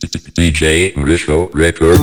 DJ Risco Record.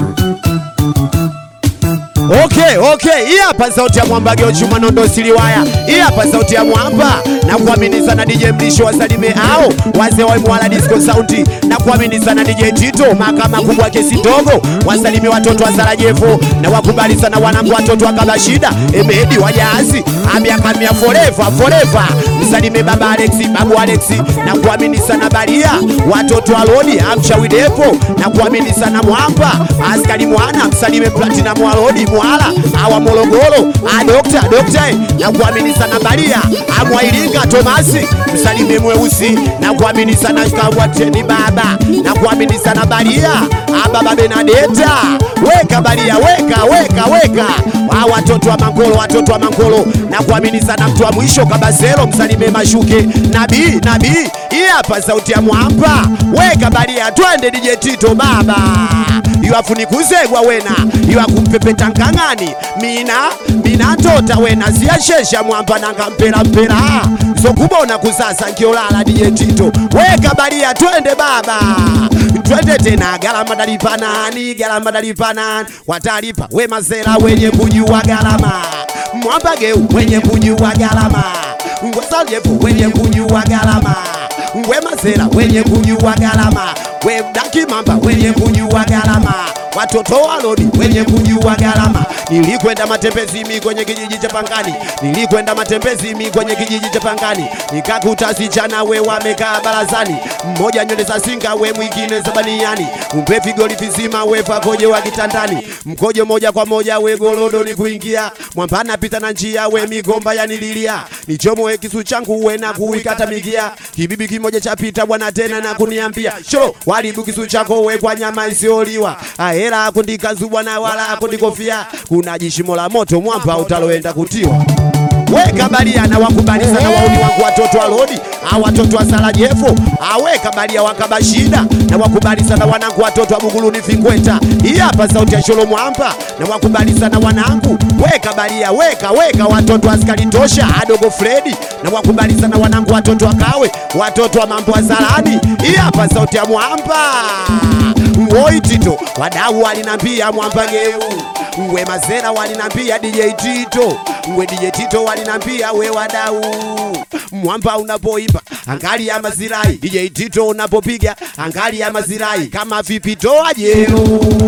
Okay, okay. Hii hapa sauti ya mwamba Geochuma Nondo Siliwaya. Hii hapa sauti ya mwamba na kuamini sana DJ Mlisho wasalime hao wazee wa Mwala Disco Sound na kuamini sana DJ Tito mahakama kubwa kesi ndogo wasalime watoto wa Sarajevo na wakubali sana wanangu watoto wa Kabashida Emedi wajazi amiaka mia forever forever msalime baba Alex babu Alex na kuamini sana Baria watoto wa Lodi amchawi depo na kuamini sana mwamba askari mwana msalime Platinum wa Lodi Mwala awa Morogoro a dokta dokta eh, na kuamini sana Baria amwailinga Tomasi msalime mweusi na kuamini sana Kabwateni baba na kuamini sana Baria ababa Benadeta weka Baria weka weka weka wa watoto wa Mangolo watoto wa Mangolo na kuamini sana mtu wa mwisho Kabaselo msalime Mashuke nabii nabii hii hapa sauti ya mwamba weka Baria twende DJ Tito baba iwafunikuzegwa wena iwakumpepeta nkang'ani mina mina tota wena siyashesha mwamba nanga mpera mpera zokubona kusasa nkiolala DJ Tito weka Baria twende baba twende tena galama dalipanani galama dalipanani watalipa we mazera wenye kujua galama mwamba geu wenye kujua galama ngwasalyefu wenye kujua galama ngwe mazera wenye kujua galama we daki mamba wenye kujua galama watoto wa lodi wenye kujua galama nilikwenda matembezimi kwenye kijiji cha Pangani nilikwenda matembezimi kwenye kijiji cha Pangani nikakuta sichana we wamekaa barazani mmoja nywele za singa we mwingine za baniani umpe figoli vizima we pakoje wa kitandani mkojo moja kwa moja we golodo ni kuingia mwambana pita na njia we migomba yanililia nichomoe kisu changu we na kuikata mikia kibibi kimoja cha pita bwana tena na kuniambia sho walibu kisu chako we kwa nyama isioliwa ahera akundikazubwa na wala akundikofia kuna jishimo la moto mwamba utaloenda kutiwa weka baria na wakubali sana wauni wangu watoto wa lodi au watoto wa Sarajevo aweka baria wakabashida na wakubali sana wanangu watoto wa Buguruni Fingweta hii hapa sauti ya Sholo Mwamba na wakubali sana wanangu weka baria weka weka watoto wa askari tosha adogo Fredi na wakubali sana wanangu watoto wa Kawe watoto wa mambo wa Zarani hii hapa sauti ya Mwamba Woi Tito wadau walinambia Mwamba geu we mazera walinambia DJ Tito we DJ Tito walinambia we wadau mwamba unapoimba angali ya mazirai DJ Tito unapopiga angali ya mazirai kama vipi toa jero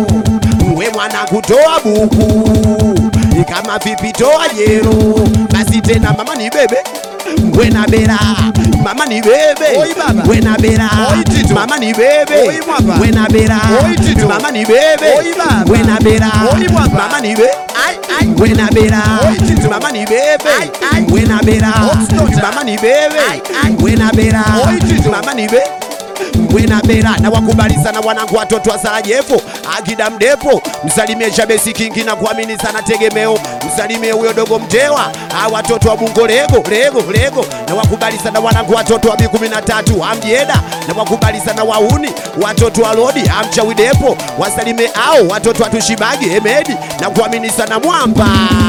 we mwana kutoa buku kama vipi toa jero basi tena mama ni bebe Wena bera mama ni bebe Oi baba. Wena bera Oi Tito. mama ni bebe Oi mwapa. Wena bera Oi Tito. mama ni bebe Oi baba. Wena bera Oi mwapa. mama ni bebe Ai, ai. Wena bera Oi Tito. mama ni bebe Ai, ai. Wena bera Oxnota. mama ni bebe Ai, ai. Wena bera Oi Tito. mama ni bebe Wena bera na wakubali sana wanangu watoto wa Sarajevo akida mdepo msalimie Shabesi Kingi na kuamini sana tegemeo msalimie huyo dogo mtewa a watoto wa Bungo lego lego lego na wakubali sana wanangu watoto wa B13 amjeda na wakubali sana wauni watoto wa Lodi amchawi depo wasalimie ao watoto wa Tushibagi Emedi na kuamini sana mwamba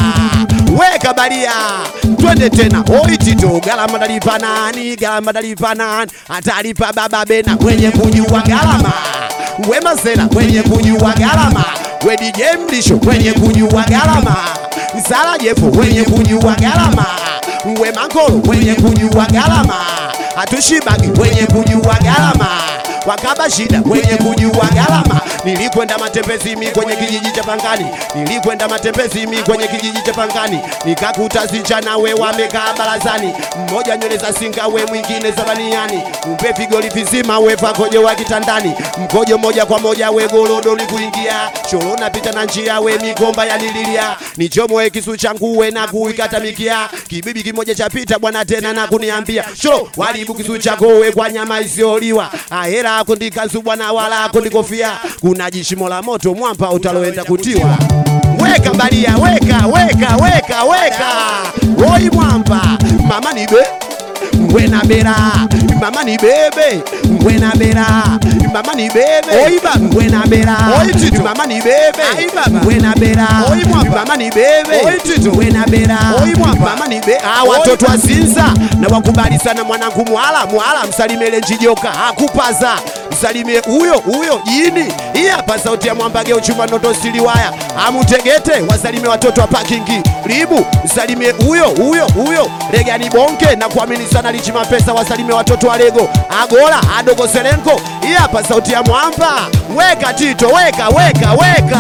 weka baria twende tena oi Tito galama dalipa nani galama dalipa nani atalipa baba bena mwenye kujua galama we mazena mwenye kujua galama we DJ Mlisho mwenye kujua galama Sarajevo mwenye kujua galama we Mangolo mwenye kujua galama hatushibagi mwenye kujua galama wakaba shida mwenye kujua galama nilikwenda matembezimi kwenye kijiji cha Pangani nilikwenda matembezimi kwenye kijiji cha Pangani nikakuta sichana we wamekaa barazani mmoja nywele za singa we mwingine za baniani umpe figoli vizima we pakoje wa kitandani mkojo moja kwa moja we golodo ni kuingia shoro napita na njia we migomba yanililia nichomoe kisu changu we na kuikatamikia kibibi kimoja cha pita bwana tena na kuniambia shoro walibu kisu chako we kwa nyama isioliwa ahera akundikazu bwana wala akundikofia kuna jishimo la moto mwamba utaloenda kutiwa weka baria weka weka weka weka woi mwamba mama nibe Wena bera mama ni bebe Wena bera mama ni bebe Oi baba. Wena bera Oi Tito. mama ni bebe Ai baba. Wena bera Oi mwapa. mama ni bebe Oi Tito. Wena bera Oi mwapa. mama ni bebe ah watoto wa Sinza na wakubali sana mwanangu mwala mwala msalimele njijoka akupaza msalimie huyo huyo jini. Hii hapa sauti ya mwambage uchuma nondo siliwaya amutegete, wasalimie watoto wa parkingi ribu, msalimie huyo huyo huyo regani bonke na kuamini sana lichi mapesa, wasalimie watoto wa lego agola adogo serenko. Hii hapa sauti ya mwamba, weka Tito, weka weka weka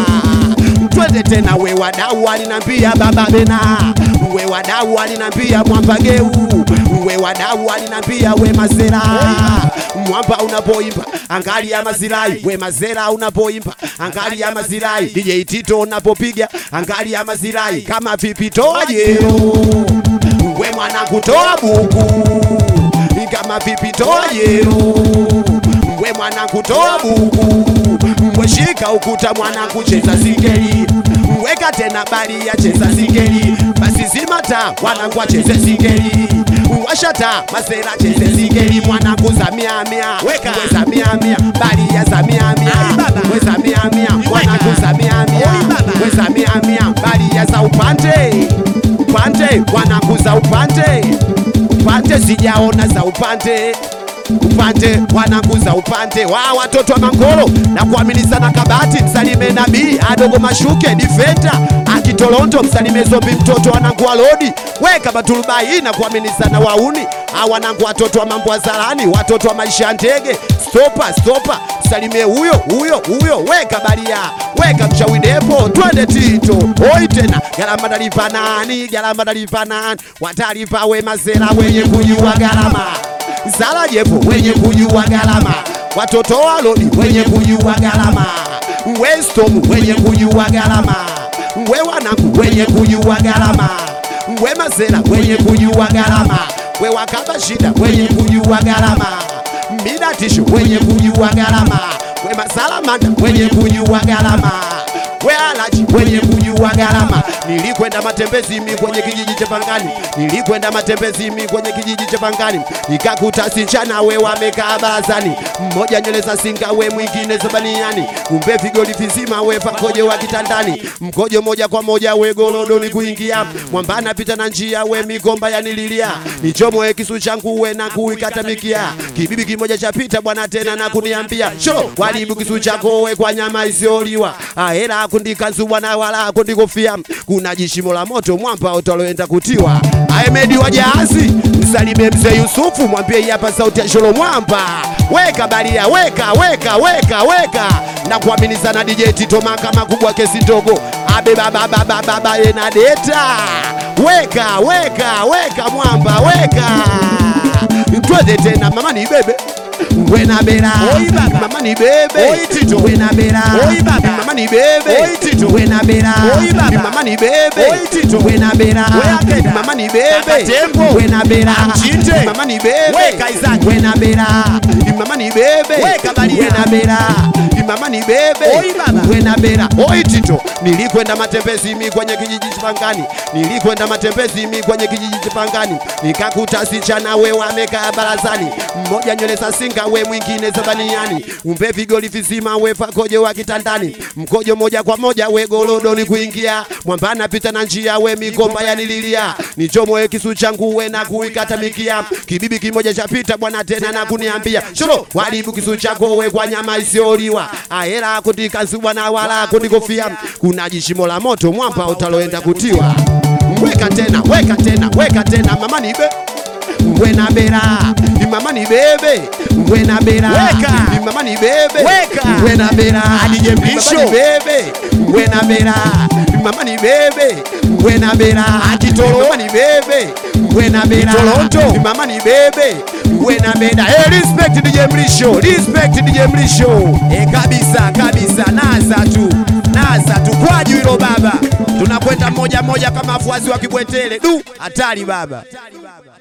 twende tena, we wadau alinambia baba Bena, we wadau alinambia mwambageu, we wadau alinambia we mazera mwamba unapoimba angalia mazirai, we mazera unapoimba angalia mazirai, DJ Tito unapopiga angalia mazirai, kama vipi toa jero, we mwanangu toa buku, kama vipi toa jero, we mwanangu toa buku Mweshika ukuta mwanangu, cheza singeli, weka tena bali ya cheza singeli, basi zima taa mwanangu, acheze singeli, washa taa masera, cheze singeli mwanangu, za mia mia, weka we za mia mia, bali ya za mia mia, we za mia mia, mwanangu za mia mia, we za mia mia, bali ya za upande upande, mwanangu za upande upande, sijaona za upande upande wanakuza upande wa watoto wa Mangolo na kuamini sana kabati, msalime nabii adogo mashuke difenda akitolonto, msalime zombi mtoto wanangu wa lodi weka batulubai na kuamini sana wauni awanangu watoto wa mambo wazalani watoto wa maisha ya ndege stopa stopa, msalimie huyo huyo huyo, weka baria weka mchawi depo, twende Tito oi tena galama dalipa nani galama dalipa nani watalipa we mazera wenye kujua galama Zala jepo wenye kujua galama, watoto wa lodi wenye kujua galama, Westom wenye kujua galama, we wanangu wenye kujua galama, we mazela wenye kujua galama, we wakaba shida wenye kujua galama, mida tisho wenye kujua galama, we masalamanda wenye kujua galama we alaji wenye kujua gharama. Nilikwenda matembezi mi kwenye kijiji cha Pangani, nilikwenda matembezi mi kwenye kijiji cha Pangani, nikakuta sichana we wamekaa barazani, mmoja nywele za singa we mwingine za baniani, kumbe vigoli vizima we pakojo wa kitandani, mkojo moja kwa moja we golodoni kuingia, mwambana pita na njia we migomba yanililia, nichomoe kisu changu we na kuikata mikia, kibibi kimoja cha pita bwana tena na kuniambia sho walibu kisu chako we kwa nyama isiyoliwa ahera kundikazuwa na wala kundikofia kuna jishimo la moto mwamba utaloenda kutiwa Ahmedi wa jahazi msalimie mzee Yusufu mwambie hii hapa sauti ya Sholo mwamba weka baria weka weka weka weka na kuamini sana DJ Tito maka makubwa kesi ndogo abe baba baba baba ena deta weka weka weka mwamba weka twende tena mama ni bebe wena bera Oi baba. mama ni bebe Oi Tito. wena bera Oi baba. mama ni bebe Oi Tito. wena bera Oi baba. mama ni bebe Oi Tito. wena bera Wea Keda. mama ni Kaka bebe Tembo. wena bera Mchinte. mama ni bebe Weka Isaac. wena bera mama ni bebe Weka Baria. wena bera mama ni bebe Oi baba. wena bera oi Tito nilikwenda matembezi mi kwenye kijiji cha Pangani nilikwenda matembezi mi kwenye kijiji cha Pangani nikakuta sichana we wamekaa barazani mmoja nywele za singa we mwingine za baniani umbe vigoli vizima we pakojo wa kitandani mkojo moja kwa moja we golodoni kuingia mwambana pita na njia we migomba yanililia nichomoe kisu changu we na kuikata mikia kibibi kimoja chapita bwana tena na kuniambia shoro walibu kisu chako we kwa nyama isiyoliwa ahera kundikazuwa na wala kundikofia kuna jishimo la moto mwamba utaloenda kutiwa weka tena weka tena weka tena mama nibe wena bera mama ni bebe wena bera Weka. mama ni bebe Weka. wena bera Adije Mlisho. Mama ni bebe wena bera mama ni bebe wena bera Akitolo. mama ni bebe wena bera Kitolonto. mama ni bebe wena bera hey, respect DJ Mlisho respect DJ Mlisho E, kabisa kabisa, naza tu naza tu kwaju hilo baba, tunakwenda moja moja kama wafuasi wa Kibwetele. Du, hatari baba.